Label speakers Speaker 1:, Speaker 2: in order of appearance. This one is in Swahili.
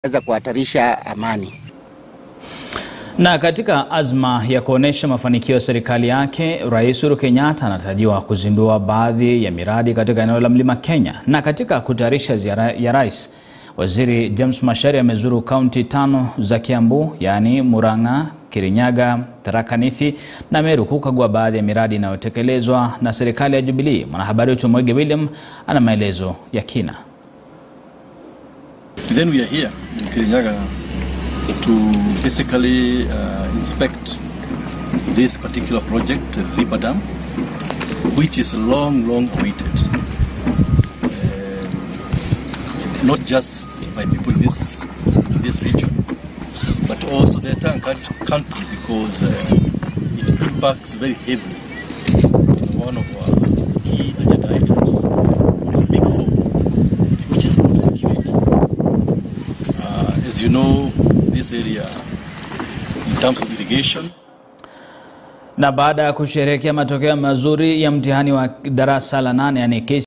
Speaker 1: weza kuhatarisha amani.
Speaker 2: Na katika azma ya kuonesha mafanikio ya serikali yake, Rais Uhuru Kenyatta anatarajiwa kuzindua baadhi ya miradi katika eneo la Mlima Kenya. Na katika kutayarisha ziara ya rais, Waziri James Macharia amezuru kaunti tano za Kiambu, yaani Murang'a, Kirinyaga, Tharaka Nithi na Meru kukagua baadhi ya miradi inayotekelezwa na serikali ya Jubilee. Mwanahabari wetu Mwege William ana maelezo ya kina.
Speaker 3: Then we are here in Kirinyaga to basically uh, inspect this particular project, uh, Thiba Dam, which is long, long awaited. Uh, not just by people in this, this region, but also the entire coun- country because uh, it impacts very heavily on one of our key agenda items, the big four, which is food security. Uh, as you know, this area, in terms of irrigation,
Speaker 2: Na baada ya kusherehekea matokeo mazuri ya mtihani wa darasa la nane yani